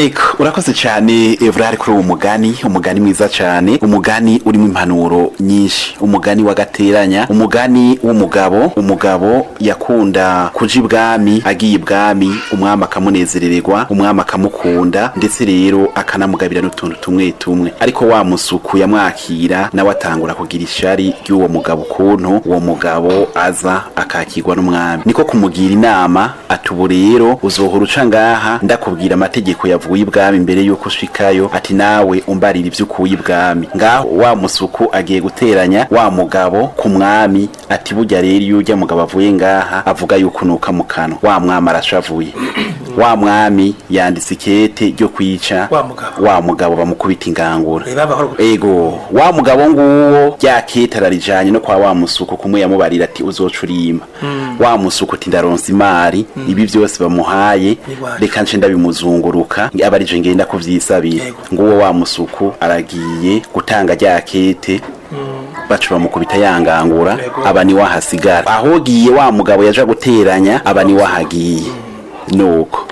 eko urakoze cyane evrari kuri uwo mugani umugani mwiza cyane umugani urimo impanuro nyinshi umugani w'agateranya umugani w'umugabo umugabo yakunda kuja ibwami agiye ibwami umwami akamunezerererwa umwami akamukunda ndetse rero akanamugabira n'utuntu tumwe tumwe ariko wa musuku yamwakira nawe atangura kugira ishari ry'uwo mugabo ukuntu uwo mugabo aza akakirwa n'umwami niko kumugira inama ati ubu rero uzohora uca ngaha ndakubwira amategeko yavuye ibwami mbere yuko ushikayo ati nawe umbarira ivyo ukuye ibwami ngaho wa musuku agiye guteranya wa mugabo ku mwami ati burya rero iyo urya mugabo avuye ngaha avuga yuko nuka mu kanwa wa mwami arashavuye wa mwami yanditse ikete ryo kwica Wa mugabo. wa mugabo bamukubita ingangura Eh, baba horo- ego wa mugabo nguwo rya kete ararijanye no kwa wa musuku kumwe yamubarira ati uzoca urima wa musuku ati ndaronsa imari ibi byose bamuhaye Niwaje. reka nce ndabimuzunguruka aba arije ngenda kuvyisabira Yego. nguwo wa musuku aragiye gutanga rya kete baca bamukubita yangangura Yego. aba ni wahasigara ahogiye wa mugabo yaja guteranya aba ni wahagiye nuko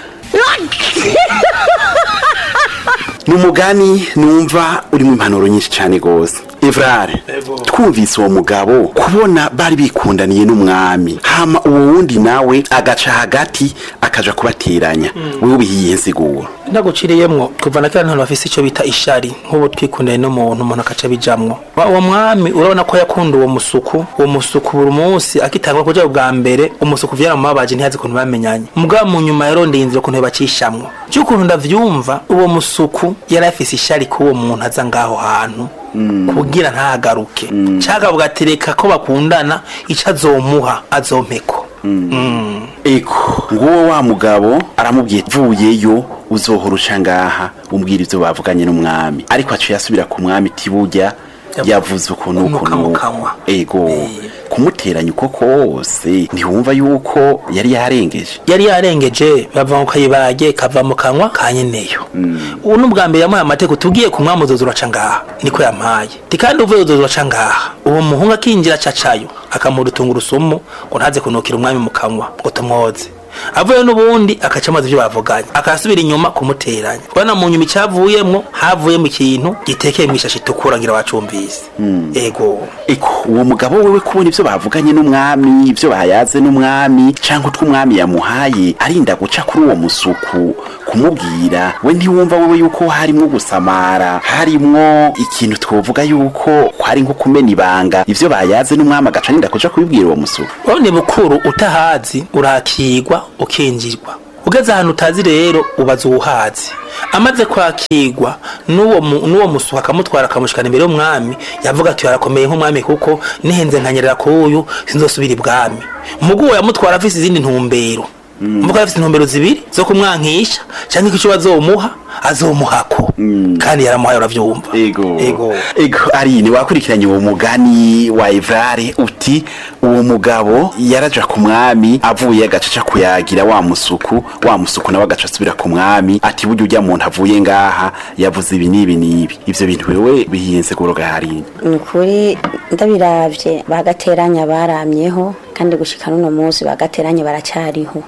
ni umugani numva urimo impanuro nyinshi cyane rwose evrare Ego. twumvise uwo mugabo kubona bari bikundaniye n'umwami hama uwo wundi nawe agaca hagati akaja kubateranya wewe ubihiye nsiguro ndaguciriyemwo kuva na kera ntantu bafise ico bita ishari nk'ubu twikundanye n'umuntu umuntu akaca bijamwo Wa- uwo mwami urabona ko yakunda uwo musuku uwo musuku buri munsi akitangwa kuja bwa mbere umusuku vyaramubabaje ntiyazi ukuntu bamenyanye mugabo mu nyuma yarondeye inzira ukuntu bacishamwo cy'ukuntu ndavyumva uwo musuku yari afise ishari k'uwo muntu aza ngaho hantu kugira ntagaruke cagavuga ati reka ko bakundana ico azomuha azompeko Mm. eko nguwo wa mugabo aramubwiye vuyeyo uzohora uca ngaha umbwira ivyo bavuganye n'umwami ariko aciye asubira ku mwami iti burya yavuze ukuntu Kunuka ukuntu mu uku. kanwa. ego Eh. kumuteranya uko kose ntiwumva yuko yari yarengeje yari yarengeje bava mu kayibage kava mu kanwa ka nyeneyo ubu ni ubwa mbere yamuhaye amategeko tugiye ku mwami uzoza uraca ngaha niko yampaye ti kandi uvuye uzoza uraca ngaha uwo muhungu akinjira acacayo akamuha urutungurusumu ngo ntaze kunukira umwami mu kanwa ngo tumwoze avuye n'ubundi akaca amazi ibyo bavuganye akasubira inyuma kumuteranya urabona mu nyuma icyavuyemwo havuyemo ikintu gitekeye mu ishashi itukura ngira wacumvise ego eko uwo mugabo wewe kubona ivyo bavuganye n'umwami ivyo bayaze n'umwami canke utwo umwami yamuhaye arinda guca kuri uwo musuku kumubwira we ntiwumva wewe yuko harimwo gusamara harimwo ikintu twovuga yuko kwari nko kumena ibanga ivyo bayaze n'umwami agaca arinda kuja kubibwira uwo musuku urabona bukuru utahazi urakigwa ukinjirwa ugeze ahantu utazi rero ubaza uwuhazi amaze kwakirwa n'uwo mu- n'uwo musuka akamutwara akamushikana imbere y'umwami yavuga ati yarakomeye nk'umwami kuko nihenze nkanyerera kuyu sinzosubira ibwami mugu uwo yamutwara afise izindi ntumbero mvuga afise intumbero zibiri zo kumwankisha canke icyo bazomuha azomuhako kandi yaramuhaye uravyumva ego ego ego arine wakurikiranye uwo mugani wa evrare uti uwo mugabo yaraja ku mwami avuye agacaca kuyagira wa musuku wa musuku nawe agaca asubira ku mwami ati burya urya muntu avuye ngaha yavuze ibi n'ibi n'ibi ivyo bintu wewe bihiyense kuroga harine ni ukuri ndabiravye bagateranya baramyeho kandi gushika n'uno munsi bagateranya baracyariho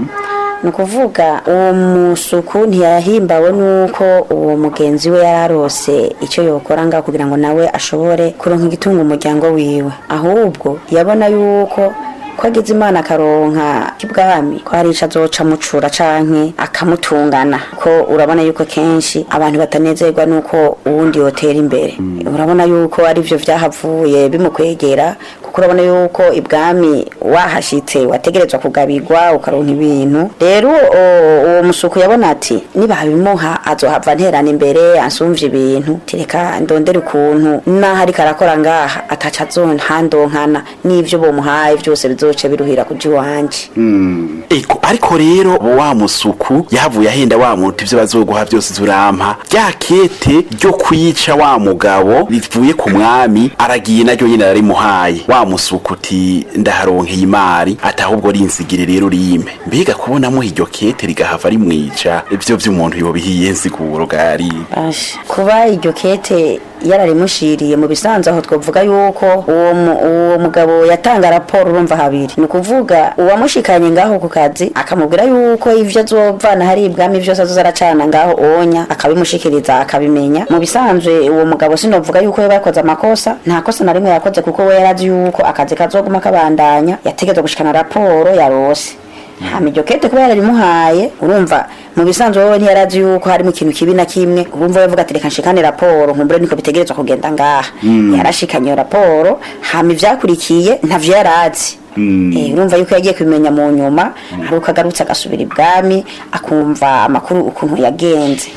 ni ukuvuga uwo musuku ntiyahimbawe n'uko uwo mugenzi we yari arose icyo yokora ngaho kugira ngo nawe ashobore kuronka igitunga umuryango wiwe ahubwo yabona yuko ko agize imana akaronka k'ibwami ko hari ico azoca amucura canke akamutungana ko urabona yuko kenshi abantu batanezerwa nuko uwundi yotera imbere urabona yuko ari vyo vyahavuye bimukwegera kuko urabona yuko ibwami wahashitse wategerezwa kugabirwa ukaronka ibintu rero o- uwo musuku yabona ati nibabimuha azohava nterana imbere ansumvye ibintu tereka ndondere ukuntu naho ariko arakora ngaha ataca azontandonkana n'ivyo bomuhaye vyose bizoce biruhira kuja iwanje ego ariko rero wa musuku yahavuye ahenda wa muntu ivyo bazoguha vyose zurampa rya kete ryo kwica wa mugabo rivuye ku mwami aragiye naryo nyene ararimuhaye wa musuku uti ndaharonkeye imari ati ahubwo rinsigire rero rimpe mbega kubonamo iryo kete rigahava rimwica ivyo vy'umuntu yobihiye nsiguro gari Basha. kuba iryo kete yararimushiriye mu bisanzwe aho twavuga yuko uwo mu- uwo mugabo yatanga raporo urumva habiri ni ukuvuga uwamushikanye ngaho ku kazi akamubwira yuko ivyo azovana hari ibwami vyose azoza aracana ngaho onya akabimushikiriza akabimenya mu bisanzwe uwo mugabo sinovuga yuko yoba yakoze amakosa nta kosa na rimwe yakoze kuko we yarazi yuko akazi kazoguma kabandanya yategetswe gushikana raporo yarose hama iryo kete kuba yararimuhaye urumva mu bisanzwe wowe ntiyarazi yuko harimo ikintu kibi na kimwe urumva yavuga ati reka nshikane raporo nkumbure niko bitegerezwa kugenda ngaha yarashikanye iyo raporo hama ivyakurikiye ntavyo yarazi Eh, urumva yuko yagiye kubimenya mu nyuma hari uko agarutse agasubira ibwami akumva amakuru ukuntu yagenze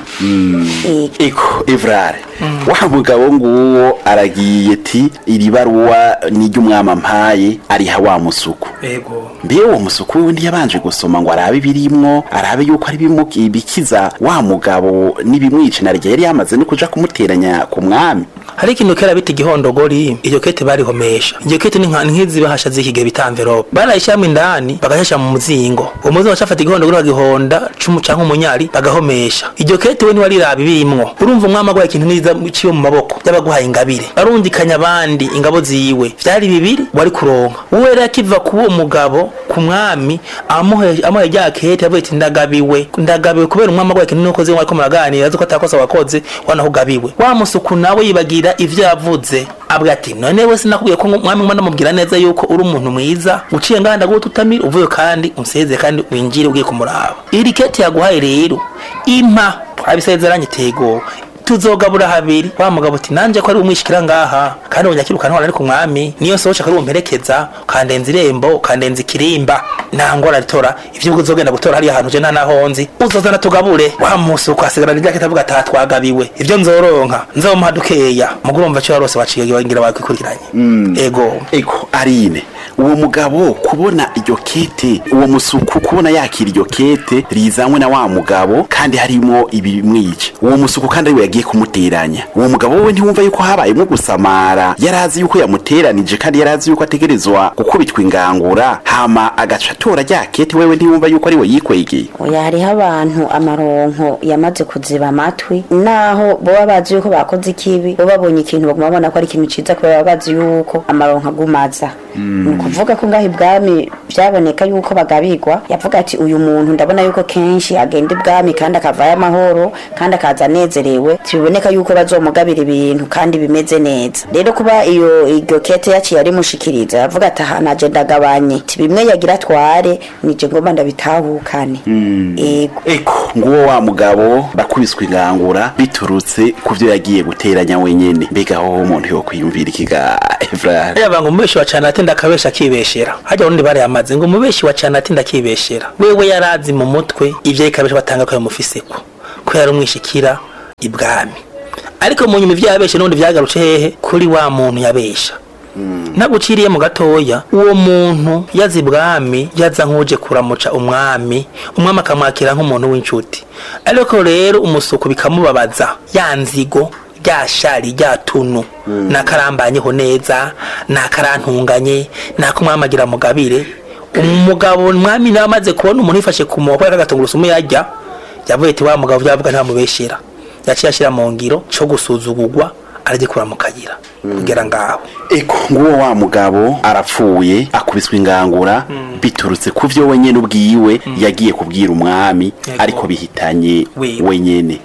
Eh, eko evrare wa mugabo nguwo aragiye ti iri baruwa n'iry'umwami ampaye ariha wa musuku ego mbe uwo musuku wiwe ntiyabanje gusoma ngo arabe ibirimwo arabe yuko ari bimu- ibikiza wa mugabo n'ibimwica na rya yari yamaze no kuja kumuteranya ku mwami hari ikintu kera bita igihondogori iyo kete barihomesha iyo kete ni nka- ni nk'izi bahasha z'iki gihe bita envelope barayishyiramo indani bagashasha mu muzingo uwo muzingo bacafata igihondogori bagihonda cumu canke umunyari bagahomesha iryo kete we ntiwariraba ibirimwo urumva umwami agwaye ikintu niza ciwe mu maboko y'abaguhaye ingabire barundikanya abandi ingabo ziwe vyari bibiri wari kuronka uwe rero akiva kuba uwo mugabo ku mwami amuhe amuhe rya kete yavuye ati ndagabiwe ndagabiwe kubera umwami agwaye ikintu nuko zimwe ariko muraganira azi ko atakosa wakoze wana ugabiwe wa musuku nawe yibagira ivyo yavuze abwa ati none we sinakubwiye ko umwami mwana mubwira neza yuko uri umuntu mwiza uciye nganda ngo tutamira uvuye kandi unseze kandi winjire ugiye kumuraba iri kete yaguhaye rero impa twabisezeranye tego tuzogabura habiri wa mugabo ati nanje ko ari umwishikira ngaha kandi unyakira ntwara ari ku mwami niyo sohoca ko ari umperekeza ukandenza irembo ukandenza ikirimba nangora ritora ivyo uzogenda gutora hariya hantu je nta naho nzi uzozana tugabure wa musi ukwasigarana irya kitavuga ata twagabiwe ivyo nzoronka nzomuha dukeya muguru umva cyo warose waciye ngira wakwikurikiranye ego eko arine uwo mugabo kubona iryo kete uwo musuku kubona yakira iryo kete rizanywe na wa mugabo kandi harimo ibimwica uwo musuku kandi ariwe yagiye kumuteranya uwo mugabo we ntiwumva yuko habayemo gusamara yarazi yuko yamuteranije kandi yarazi yuko ategerezwa gukubitwa ingangura hama agaca atora rya kete wewe ntiwumva yuko ariwe yikwegeye oya hariho abantu amaronko yamaze kuziba amatwi naho boba bazi yuko bakoze ikibi bo babonye ikintu baguma babona ko ari ikintu ciza kubera baba bazi yuko amaronko agumaza ni ukuvuga ko ngaho ibwami byaboneka yuko bagabirwa yavuga ati uyu muntu ndabona yuko kenshi agenda ibwami kandi akavayo amahoro kandi akaza anezerewe biboneka yuko bazomugabira ibintu kandi bimeze neza rero kuba iyo iryo kete yaciye arimushikiriza yavuga ati aha naje ndagabanye ti bimwe yagira atware nije ngomba ndabitahukane ego eko nguwo wa mugabo bakubiswe ingangura biturutse ku vyo yagiye guteranya wenyene mbega hoho umuntu yokwiyumvira ikiga evrare yaba ngo umubeshi wa cana atinda akabesha akibeshera hajya urundi bari yamaze ngo umubeshi wa cana atinda akibeshera wewe yarazi mu mutwe ivyo ikabesha batanga ko yamufiseko ko yari umwishikira ibwami ariko mu nyuma ivyo yabeshe n'ubundi vyagarutse hehe kuri wa muntu yabesha naguciriye mu gatoya uwo muntu yaza ibwami yaza nk'uje kuramuca umwami umwami akamwakira nk'umuntu w'inshuti ariko rero umusuku bikamubabaza ya nzigo rya shari rya tunu nakarambanyeho neza nakarantunganye nakumwamagira mugabire umugabo umwami nawe amaze kubona umuntu yifashe ku moko y'agatungurusumu yarya yavuye ati wa mugabo byavuga ntamubeshera yaciye ashyira mu ngiro cyo gusuzugurwa aragikura mu kayira kugera ngaho eko nguwo wa mugabo arapfuye akubiswe ingangura biturutse ku vyo wenyene ubwiwe yagiye kubwira umwami Yego. ariko bihitanye Wewe. wenyene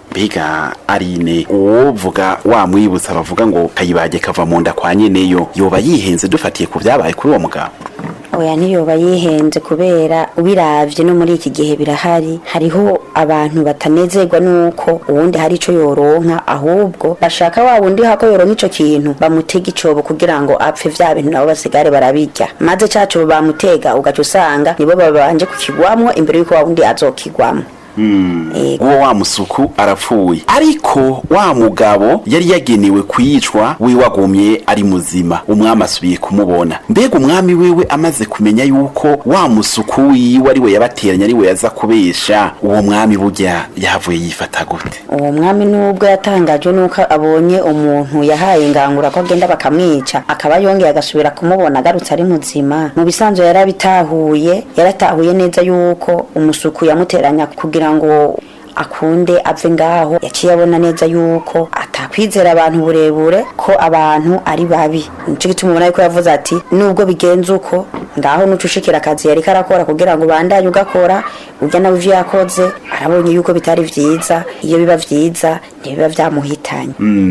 mbega arine uwovuga wamwibutsa bavuga ngo kayibage kava mu nda kwa nyeneyo yoba yihenze dufatiye ku vyabaye kuri uwo mugabo oya ntiyoba yihenze kubera ubiravye no muri iki gihe birahari hariho abantu batanezerwa nuko uwundi hari ico yoronka ahubwo bashaka wa wundi hako yoronka ico kintu bamutega icobo kugira ngo apfe vya bintu nabo basigare barabirya maze ca cobo bamutega ugaca usanga nibo babanje kukigwamwo imbere yuko wa wundi azokigwamwo Ego. uwo wa musuku arapfuye ariko wa mugabo yari yagenewe kwicwa wiwe agumye ari muzima umwami asubiye kumubona mbega umwami wiwe amaze kumenya yuko wa musuku wiwe ari we yabateranya ari we yaza kubesha uwo mwami burya yahavuye yifata gute uwo mwami nubwo yatangajwe nuko abonye umuntu yahaye ingangura ko agenda bakamwica akaba yongeye agasubira kumubona agarutse ari muzima mu bisanzwe yarabitahuye yaratahuye neza yuko umusuku yamuteranya kugira ngo akunde ave ngaho yaciye abona neza yuko kwizera abantu burebure ko abantu ari babi nico gituma ubona yuko yavuze ati nubwo bigenze uko ngaho nuca ushikira akazi yariko arakora kugira ngo ubandanye ugakora urya nawe ivyo yakoze arabonye yuko bitari vyiza iyo biba vyiza ntibiba vyamuhitanye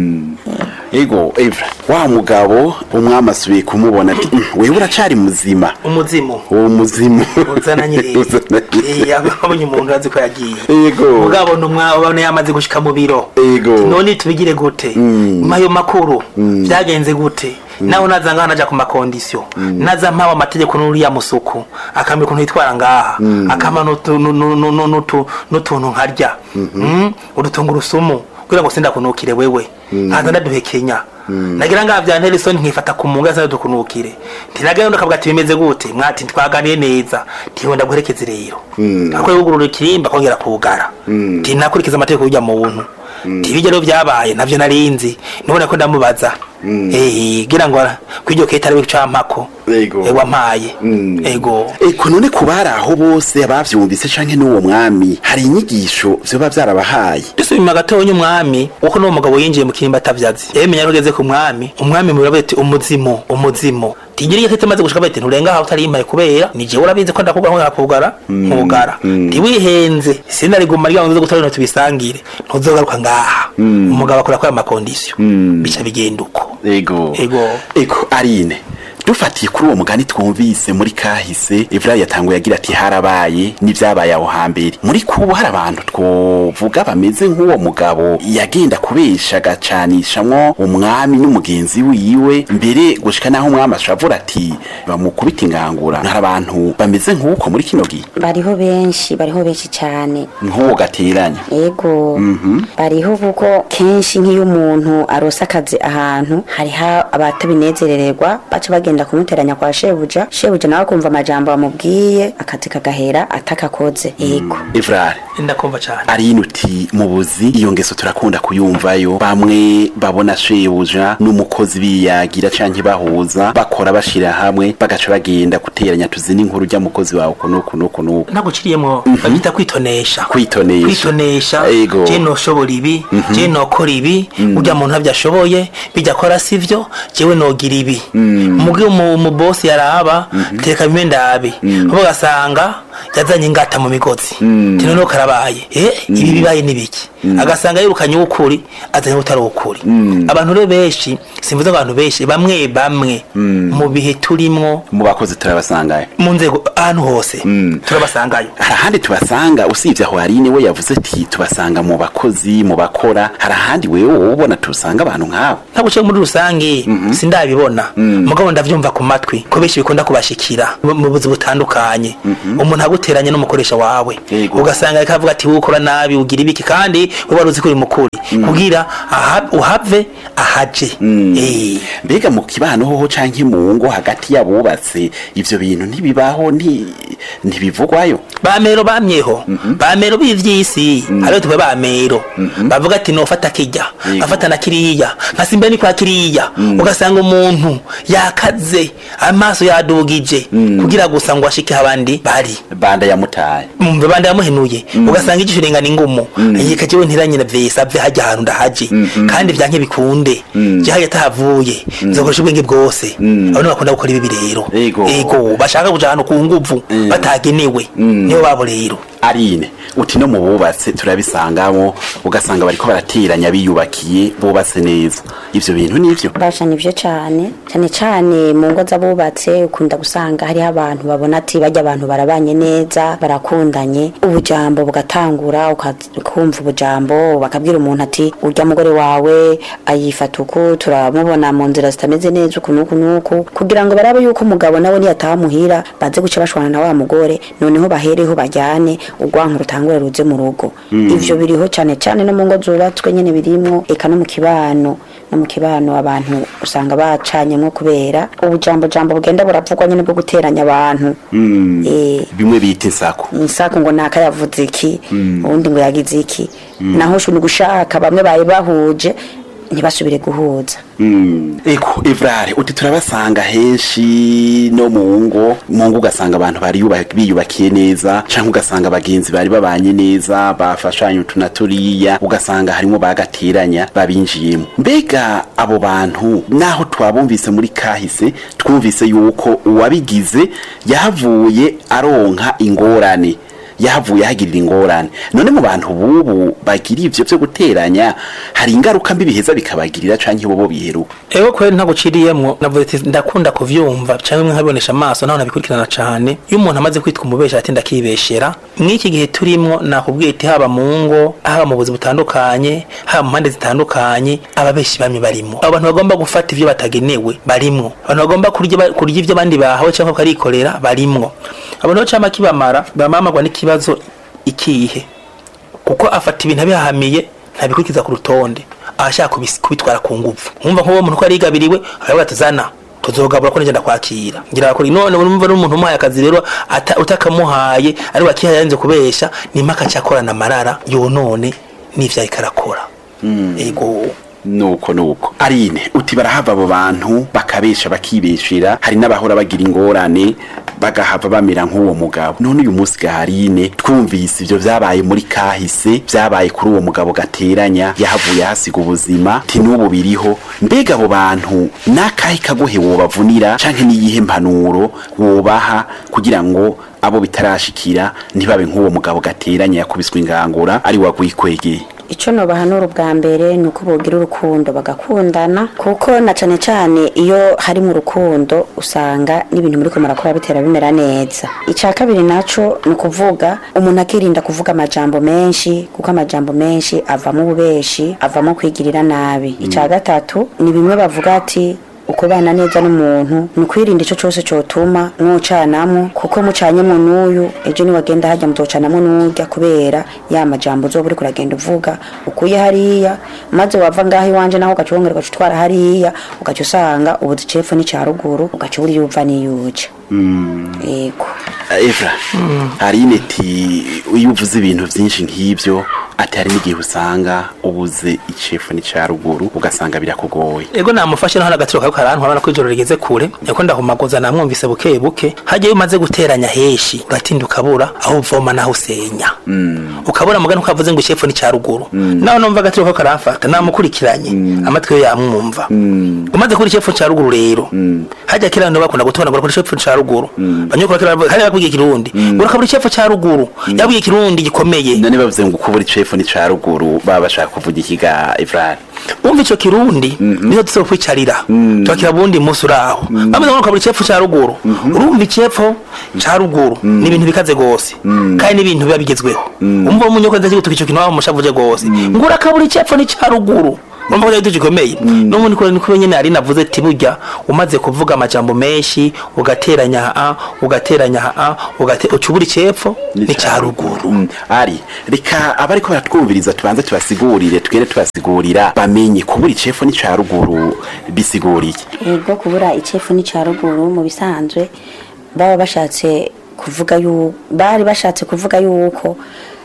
ego evra wa mugabo umwami asubiye kumubona ati "Mm, wewe uracari muzima umuzimu uwo muzimu uzananye rero Uzananye. Eh, abonye umuntu azi ko yagiye Yego. mugabo ntumwabona yamaze gushika mu biro Yego. none tubigire gute mayo makuru byagenze gute nawe naza ngaha naja ku makondisiyo naza mpawe amategeko n'uriya musuku akamenya ukuntu yitwara ngaha akama n'utu- nu- nu- nu- nu- n'utu- n'utuntu nkarya Mm, udutungurusumu kugira ngo sindakunukire wewe nkaza ndaduhekenya nagira ngaha vya Nelson nkifata ku munga sa dukunukire tinagenda ukavuga ati bimeze gute mwati twaganiye neza tiwe ndaguherekeze rero ako yugurura ikirimba kongera kugara tinakurikiza amategeko y'ujya muntu tibijya rero byabaye navyo narinzi nubona ko ndamubaza eh gira ngo kwiryo keta ari campako Yego. ego ampaye Mm. ego eko none ku bari aho bose abavyumvise canke n'uwo mwami hari inyigisho vyoba vyarabahaye dusubima gatonya umwami uko n'uwo mugabo yinjiye mu kirimba atavyazi yemenya ko ageze ku mwami umwami murabe ati umuzimu umuzimu tigira iyo kete maze gushika bati nturenga aho utari impaye kubera ni jewe urabizi ko ndakubwa nko nakugara nkugara ntiwihenze sinariguma rya ngo gutari no tubisangire ntuzogaruka ngaha umugabo akora kwa makondisiyo bica bigenda uko ego Ego. eko arine dufatiye kuri uwo mugani twumvise muri kahise evra yatanguye agira ati harabaye n'ivyabaye aho hambere muri kubu hari abantu twovuga bameze nk'uwo mugabo yagenda kubesha agacanishamwo umwami n'umugenzi wiwe mbere gushika naho umwami ashavura ati bamukubita ingangura hari abantu bameze nk'uko muri kino gihe bariho benshi bariho benshi cyane nk'uwo gateranya ego bariho kuko kenshi nk'iyo umuntu arose akazi ahantu hariho abatabinezerererwa baca bagenda kumuteranya kwa shebuja shebuja nawe akumva amajambo bamubwiye akazi kagahera atakakoze ego evrare ndakumva cane arine uti mu buzi iyo ngeso turakunda kuyumvayo bamwe babona shebuja n'umukozi biyagira canke bahuza bakora bashira hamwe bagaca bagenda guteranya tuzi n'inkuru rya mukozi wawe uku n'uku n'uku n'uku naguciriyemo babyita kwitonesha Kwitonesha. kwitonesha Ego. je noshobora ibi je nokora ibi urya muntu ntabyo ashoboye bijya akora sivyo jewe nogira ibi mugi mu bosi yaraba teka bimwe ndabe bo gasanga yazanye ingata mu migozi tino no karabaye eh ibi bibaye nibiki agasanga yirukanye ukuri azanye utari ukuri abantu rero benshi simvuze ngo abantu benshi bamwe bamwe mu bihe turimwo mu bakozi turabasangayo mu nzego ahantu hose turabasangayo hari ahandi tubasanga usibye aho harine we yavuze ati tubasanga mu bakozi mu bakora hari ahandi wewe wowe ubona tubasanga abantu nk'abo ntabwo uciye muri rusange sindabibona mugabo ndavyumva ku matwi ko benshi bikunda kubashikira mu mu buzi butandukanye umuntu aguteranya n'umukoresha wawe Yego. ugasanga ariko avuga ati wowe ukora nabi ugira ibiki kandi we wari uzi ko uri mukuri kugira aha- uhave ahaje Eh. mbega mu kibano hoho canke mu ngo hagati y'abubatse ivyo bintu ntibibaho nti- ntibivugwayo bamero bamyeho bamero b'ivyisi hariho tuwe bamero bavuga ati nofata kirya Yego. afata na kiriya nkasimba ni kwa kiriya ugasanga umuntu yakaze amaso yadugije kugira gusa ngo ashike abandi bari banda yamutaye mumve bandi yamuhenuye ugasanga igisho ringana ingumu yika jewe ntiranyina vyesa ave hajya ahantu ndahaje kandi vyanke bikunde je hajya atahavuye nzokoresha ubwenge bwose abantu bakunda gukora ibi rero Ego. ego bashaka kuja ahantu ku nguvu batagenewe nibo babo rero arine uti no mu bubatse turabisangamo ugasanga bariko barateranya biyubakiye bubatse neza ivyo bintu nivyo bashanya ivyo cane cane cane mu ngo z'abubatse ukunda gusanga hariho abantu babona ati bajya abantu barabanye neza barakundanye ubujambo bugatangura uka- ukumva ubujambo bakabwira umuntu ati urya mugore wawe ayifata uku turamubona mu nzira zitameze neza uku nuku nuku kugira ngo barabe yuko umugabo nawe niyataha muhira baze guca bashwana na wa mugore noneho bahereho bajyane urwanka rutangure ruze mu rugo ivyo biriho cane cane no mu ngo zubatswe nyene birimwo eka no mu kibano no mu kibano abantu usanga bacanyemwo kubera ubujambo jambo bugenda buravugwa nyene bwo guteranya abantu eh bimwe bita insako isako ngo naka yavuze iki ubundi ngo yagize iki naho shu ni gushaka bamwe baye bahuje ntibasubire guhuza eko evrare uti turabasanga henshi no mu ngo mu ngo ugasanga abantu bari yuba- biyubakiye neza canke ugasanga abagenzi bari babanye neza bafashanye utu na turiya ugasanga harimo bagateranya babinjiyemo mbega abo bantu naho twabumvise muri kahise twumvise yuko uwabigize yahavuye aronka ingorane yahavuye ahagirira ingorane none mu bantu bubu bagira ivyo vyo guteranya hari ingaruka mbi biheza bikabagirira canke bobo biheruka Ego kweli ntaguciriyemwo navuze ati ndakunda kuvyumva cyangwa imwe nkabibonesha amaso naho nabikurikirana cane iyo umuntu amaze kwitwa umubesha ati ndakibeshera mw'iki gihe turimwo nakubwiye ati haba mu ngo haba mu buzi butandukanye haba mu mpande zitandukanye ababeshi bamwe barimwo abo bantu bagomba gufata ivyo batagenewe barimwo abantu bagomba kurya ba- kurya ivyo abandi bahawe cyangwa bakarikorera barimwo abantu bacama kibamara bamamagwa n'ikibazo ikihe kuko afata ibintu abihahamiye ntabikurikiza ku rutonde ashaka kubis- kubitwara ku nguvu nkumva nk'uwo muntu ko yarigabiriwe aravuga ati zana tuzogabura ko nigenda kwakira ngira kuri none urumva n'umuntu umuhaye akazi rero ata- utakamuhaye ari wakihaye yarinze kubesha ni impaka cyakorana amarara yonone n'ivyo ariko arakora ego nuko nuko arine uti barahava abo bantu bakabesha bakibeshera hari n'abahora bagira ingorane bagahava bamera nk'uwo mugabo none uyu munsi gaharine twumvise ivyo vyabaye muri kahise vyabaye kuri uwo mugabo gateranya yahavuye hasiga ubuzima ti n'ubu biriho mbega abo bantu n'akahe kagohe wobavunira canke n'iyihe mpanuro wobaha kugira ngo abo bitarashikira ntibabe nk'uwo mugabo gateranya yakubiswe ingangura ari wagwikwegeye icyo nobahanura ubwa mbere ni uko bogira urukundo bagakundana kuko na cyane cyane iyo hari mu rukundo usanga n'ibintu muri murakora bitera bimera neza icya kabiri nacyo ni ukuvuga umuntu akirinda kuvuga amajambo menshi kuko amajambo menshi avamo ububeshi avamo kwigirira nabi icya gatatu ni bimwe bavuga ati ukubana neza n'umuntu ni ukwirinda icyo cyose cyotuma mwocanamo kuko mucanyemo n'uyu ejo niwagenda hajya muzocanamo n'urya kubera ya majambo uzoba uriko uragenda uvuga ukuye hariya maze wava ngaho iwanje naho ugaca wongera ugaca utwara hariya ugaca usanga ubuzi cepfo n'icya ruguru ugaca ubura iyo uva n'iyo uja yego Evra Aline ati iyo uvuze ibintu byinshi nk'ibyo ati hari n'igihe usanga ubuze icefu n'icya ruguru ugasanga birakugoye ego namufashe naho n'agatiro kawe karantwara ko ijoro rigeze kure niko ndahumagoza namwumvise buke buke hagiye umaze guteranya heshi uratinda ukabura aho uvoma naho usenya ukabura mugani ukavuze ngo icefu n'icya ruguru naho numva agatiro kawe karamfata namukurikiranye amatwi yo yamwumva umaze kubura icefu cya ruguru rero hajya kera abantu bakunda gutona ngo bakora icefu cya ruguru banyukura kera hari bakubwiye ikirundi urakabura icefu cya ruguru yabwiye ikirundi gikomeye none bavuze ngo kubura icefu n'icya ruguru baba bashaka kuvuga ikiga Evra umva ico kirundi niho tuzo kwicarira twakira bundi musi uraho bamaze ngo kabura icepfo ca ruguru urumva icepfo ca ruguru ni ibintu bikaze gose kandi ni ibintu biba bigezweho umva umunyoko ndaje gutuka ico kintu waba mushavuje gose ngo urakabura icepfo ni ca ruguru urumva ko cyari gikomeye n'ubundi kure niko nyene ari navuze ati burya umaze kuvuga amajambo menshi ugateranya a ugateranya a ugate ucubura icepfo ni ca ruguru Mm, ari reka abariko baratwumviriza tubanze tubasigurire twere tubasigurira bamenye kubura icefu n'icya ruguru bisiguriye yego kubura icefu n'icya ruguru mu bisanzwe baba bashatse kuvuga yuko bari bashatse kuvuga yuko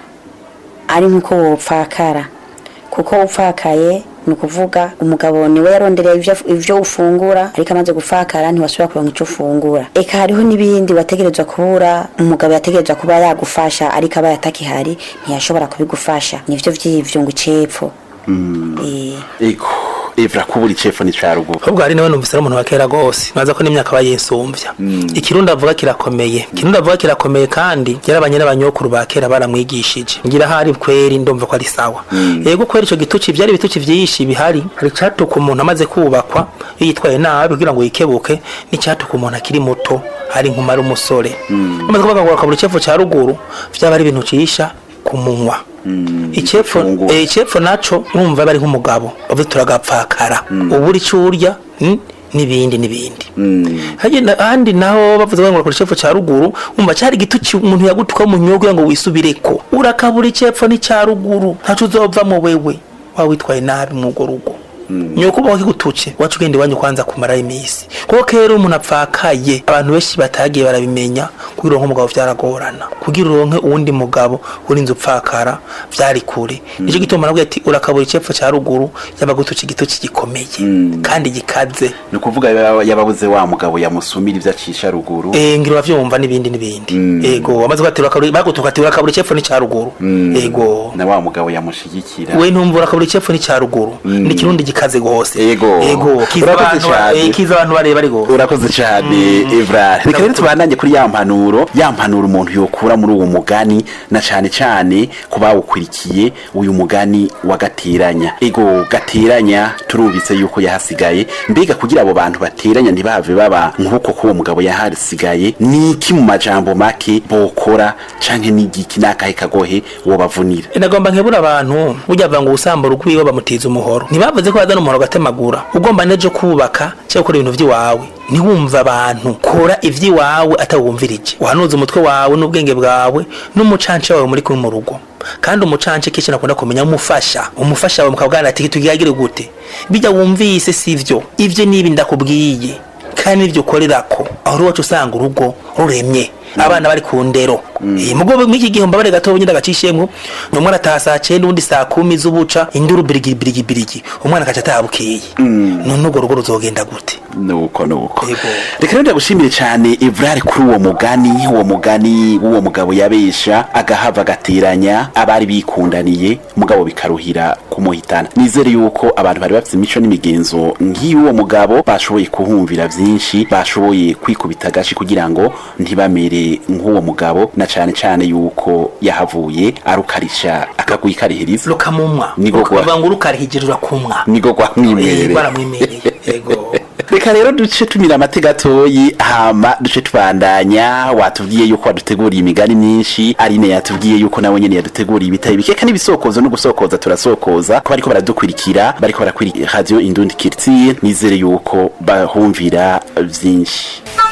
ari nk'uko wopfakara kuko upfakaye ni ukuvuga umugabo niwe yarondereye ivyo, ivyo ufungura ariko amaze gufakara ntiwasubira kuronka ico ufungura eka hariho n'ibindi wategerezwa kubura umugabo yategerezwa kuba yagufasha ariko aba yatakihari ntiyashobora kubigufasha nivyo vy'ivyo ngo icepfo Eh. ego Evra kubura icefu n'icya ruguru ahubwo hari nawe numvise ari umuntu wa kera gose maze ko n'imyaka aba yisumvya ikirundi avuga kirakomeye ikirundi avuga kirakomeye kandi yarabanye n'abanyokuru ba kera baramwigishije ngira hari kweri ndumva ko ari sawa yego kweri ico gituci vyari ibituci vyinshi bihari hari catuka umuntu amaze kubakwa iyo yitwaye nabi kugira ngo yikebuke n'icatuka umuntu akiri muto ari nkuma ari umusore amaze kuvuga ngo akabura icefu ca ruguru vyaba ari ibintu cisha ku munwa icepfo ifunguro. eh, icepfo naco urumva bari nk'umugabo bavuze turagapfakara ubura ico urya mm, n'ibindi n'ibindi hagenda ahandi naho bavuze ngo bakora icepfo ca ruguru umva cari igituci umuntu yagutuka mu nyungu kugira ngo wisubireko urakabura icepfo n'icya ruguru ntaco uzovamo wewe waba witwaye nabi mw'urwo rugo nyoko ubaho kigutuce wacu ugenda iwanyu kwanza kumara imisi kuko kera umuntu apfakaye abantu benshi batagiye barabimenya kugira uronke umugabo vyaragorana kugira uronke uwundi mugabo urinze upfakara vyari kure nico gituma nabwiye ati urakabura icepfo ca ruguru yabagutuce igituci gikomeye kandi gikaze ni ukuvuga yaba- yababuze wa mugabo yamusumira ivyo acisha ruguru Eh ngira bavyumva n'ibindi n'ibindi ego amaze kwatira akaburi bagutuka ati urakabura icepfo ni ca ruguru ego na wa mugabo yamushigikira we ntumva urakabura icepfo ni ca ruguru ni kirundi gikaze gose Ego. ego kiza Urakoze abantu cane. eh, kiza abantu bareba ari gose urakoze cyane evrard reka rero tubandanye kuri ya mpanuro ya mpanuro umuntu yokura muri uwo mugani na cane cane ku bawukurikiye uyu mugani wa gateranya ego gateranya turumvise yuko yahasigaye mbega kugira abo bantu bateranya ntibave baba nk'uko k'uwo mugabo yahasigaye ni iki mu majambo make bokora canke n'igiki n'akahe kagohe wobavunira nagomba nkebura abantu burya bava ngo ubusambura rwiwe bamutiza umuhoro ntibavuze ko bazana umuhoro gatemagura ugomba nejo kubaka cyangwa gukora ibintu vy'iwawe ntiwumve abantu kora ivy'iwawe atawumvirije uhanuza umutwe wawe n'ubwenge bwawe n'umucanca wawe muri kumwe mu rugo kandi umucanca kenshi nakunda kumenya umufasha umufasha wawe mukabwana ati tugiragire gute bijya wumvise sivyo ivyo nibi ndakubwiye kandi nivyo ukorerako aho uri wacu usanga urugo ruremye abana bari ku ndero Eh, mugo mw'iki gihe mbabare gato nyine agacishemwo umwana arataha saa cenda uwundi saa kumi z'ubuca induru birigi birigi birigi umwana akaca ataha bukeye none urwo rugo ruzogenda gute nuko nuko Yego. reka rero ndagushimire cyane evrard kuri uwo mugani uwo mugani w'uwo mugabo yabesha agahava agateranya abari bikundaniye mugabo bikaruhira kumuhitana nizere yuko abantu bari bafite imico n'imigenzo nk'iy'uwo mugabo bashoboye kuhumvira byinshi bashoboye kwikubita agashi kugira ngo ntibamere nk'uwo mugabo na cyane cyane yuko yahavuye arukarisha akagwikarihiriza rukamumwa Niko kwa- bavuga ngo urukarihijira urakumwa nigo Eh, gwamwimereye baramwimereye yego reka rero duce tumira amate gatoyi hama duce tubandanya watubwiye yuko waduteguriye imigani myinshi arine yatubwiye yuko nawe nyene yaduteguriye ibitari bike kandi ibisokozo no gusokoza turasokoza ko bariko baradukurikira bariko barakurikira radio indundi kirtiye nizere yuko bahumvira vyinshi